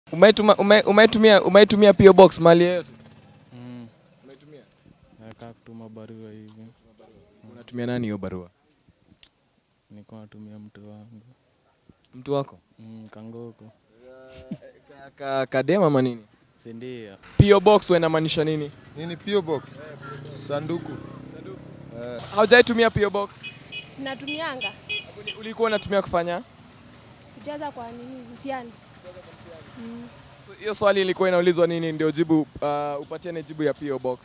Umeituma ume, umeitumia umeitumia PO box mali yoyote? Mm. Umeitumia? Nakaa kutuma barua hivi. Unatumia nani hiyo barua? Nilikuwa natumia mtu wangu. Mtu wako? Mm, kangoko. Ka, ka, kadema ama nini? Si ndio? PO box wewe inamaanisha nini? Nini PO box? Sanduku. Eh, Haujaitumia PO box? Sinatumianga Uli- Ulikuwa unatumia kufanya? kujaza kwa nini mtihani. Mm. So, Hiyo swali ilikuwa inaulizwa nini ndio jibu uh, upatiane jibu ya PO box.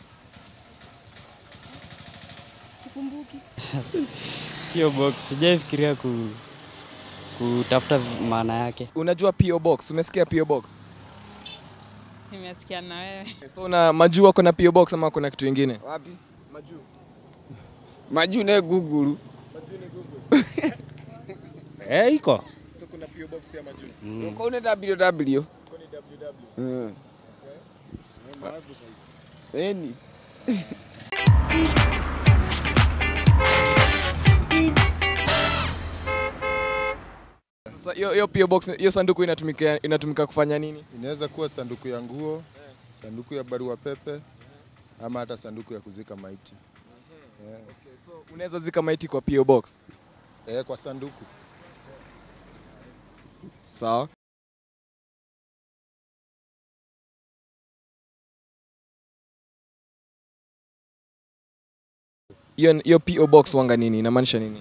Sikumbuki. Hiyo box sijaifikiria ku, kutafuta maana yake. Unajua PO box? Umesikia PO box? Nimesikia na wewe. So una majuu wako na PO box ama kuna kitu kingine? Wapi? Majuu. Majuu ne Google. Eh, iko So kuna PO box pia majuu. Uko une www. Mm. Eni. Sasa hiyo hiyo PO box hiyo sanduku inatumika inatumika kufanya nini? inaweza kuwa sanduku ya nguo, sanduku ya barua pepe ama hata sanduku ya kuzika maiti. Eh, So unaweza zika maiti kwa PO box. eh, kwa sanduku. Sawa. Hiyo hiyo PO box wanga nini? Inamaanisha nini?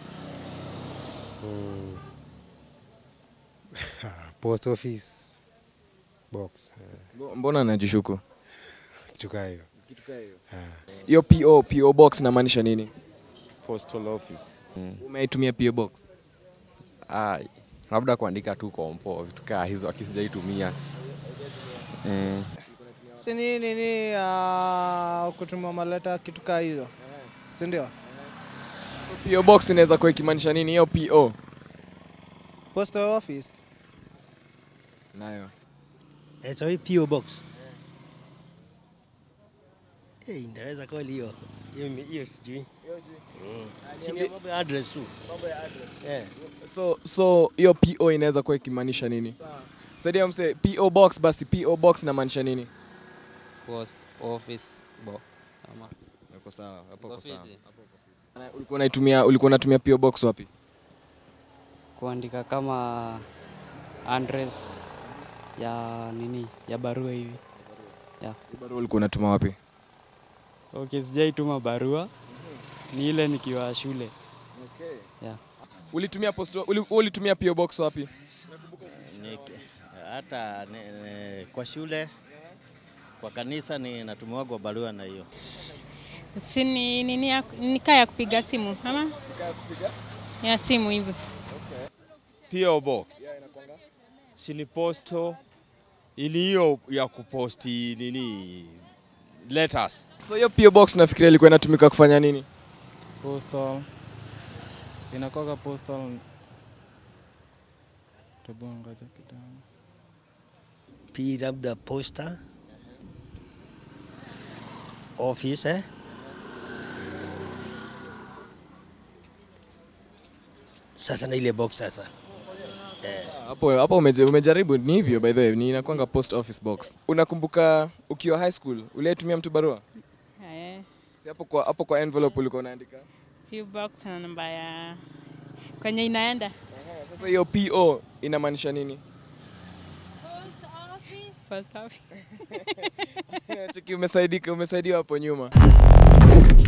post office box Mbo- Mbona anajishuku? kitu kaa hiyo. Hiyo PO PO box inamaanisha nini? postal office. Umeitumia PO box? Ah, labda kuandika tu kompo vitu kaa hizo akisijaitumia. Mm. si ni nini uh, kutuma maleta kitu kaa hizo si ndio PO box inaweza kuwa ikimaanisha nini? Hiyo PO post office nayo Eh, sorry, PO box. Eh, inaweza kweli hiyo. Hiyo mi- hiyo sijui. Mm. Si ni mambo ya address tu. Eh. so so hiyo PO inaweza kuwa ikimaanisha nini? Saidia mse PO box basi PO box inamaanisha nini? Post office box ama Uko sawa, hapo uko Ofisi. sawa. Ulikuwa unaitumia ulikuwa unatumia PO box wapi? kuandika kama address ya nini ya barua hivi. Yeah. Barua ulikuwa unatuma wapi? Okay, sijaituma barua. Ni ile nikiwa shule. Okay. Yeah. Ulitumia post uli- ulitumia PO box wapi? Ni- hata ni, ni, kwa shule kwa kanisa ni natumiwagwa barua na hiyo Si ni nini ya ni kaa ya kupiga simu ama? Ya simu hivi. PO box. Si ni posto ili hiyo ya kuposti nini letters. So hiyo PO box nafikiria ilikuwa inatumika kufanya nini? Postal. Inakuwaga postal. Tebu ngoja kidogo. P labda posta. Office eh? Sasa na ile box sasa. Hapo hapo umeje- umejaribu ni hivyo by the way, ni inakwanga post office box. Unakumbuka ukiwa high school uliyetumia mtu barua? Eh, Si hapo kwa hapo kwa envelope ulikuwa unaandika? PO box na namba ya kwenye inaenda. Sasa hiyo PO inamaanisha nini? Post office. Cheki umesaidika umesaidiwa hapo nyuma.